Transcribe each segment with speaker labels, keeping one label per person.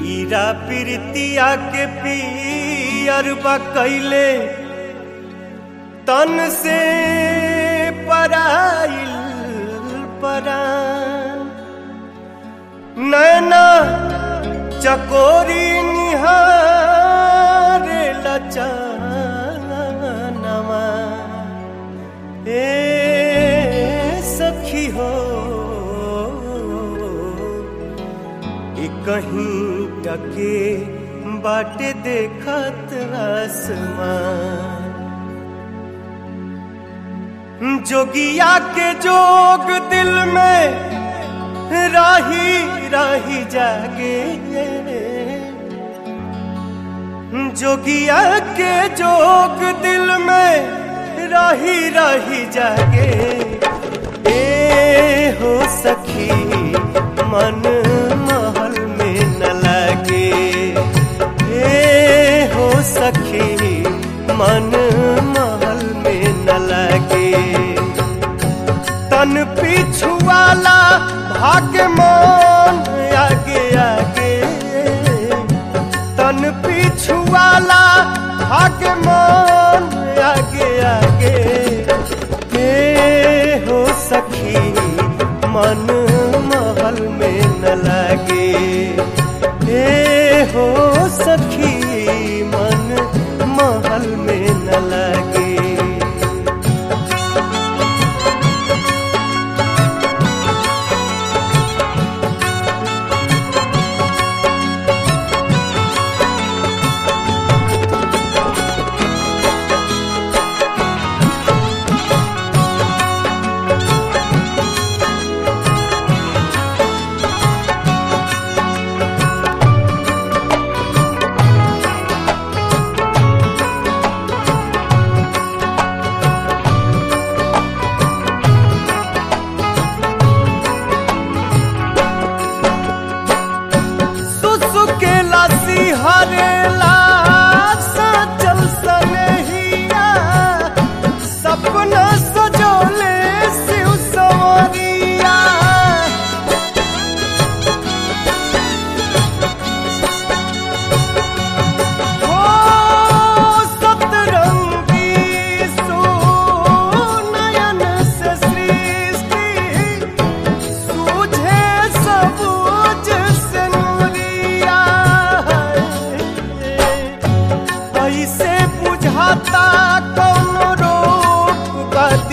Speaker 1: पीरा पीरतिया के पियरबा कैले तन से पराइल परान नैना चकोरी निहारे लचानवा ए सखी हो ई कहीं टके बाटे देखत आसमान जोगिया के जोग दिल में राही राही जागे जोगिया के जोग दिल में राही राही जागे ए हो सखी मन महल में न लागे ए हो सखी मन महल में न लागे तन पिछुआला भाग्य मान आगे आगे तन पिछुआला भाग्य मान आगे आगे के हो सखी मन महल में न लागे हे हो सखी मन महल में न लागे सुसुकेला सिहरेला सजल सनहिया सपना सजोले शिव सवरिया हो सतरंगी सुनयन से सृष्टि सूझे सबूज से नूरिया ऐसे बुझाता कौन रोग बा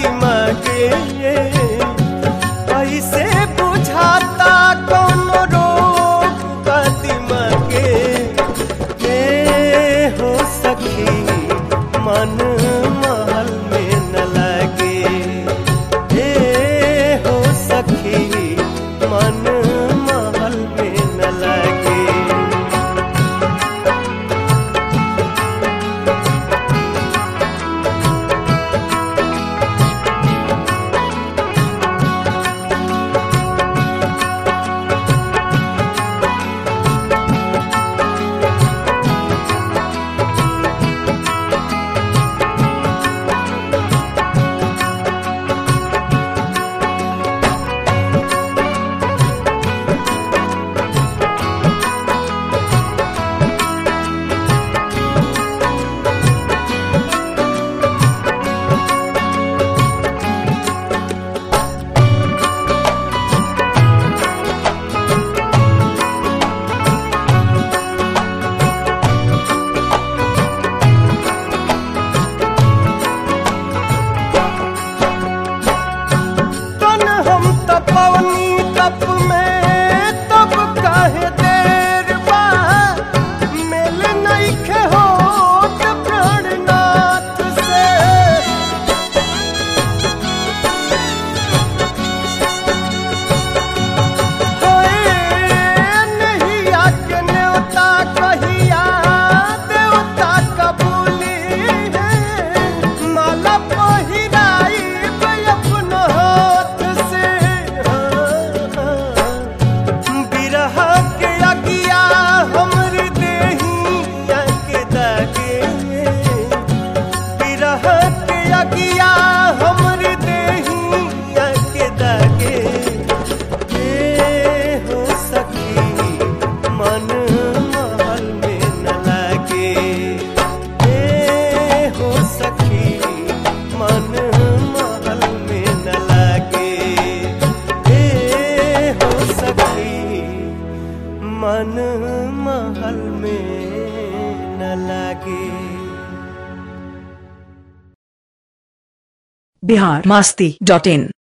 Speaker 1: तान महल में न लागे
Speaker 2: बिहार मास्ती डॉट इन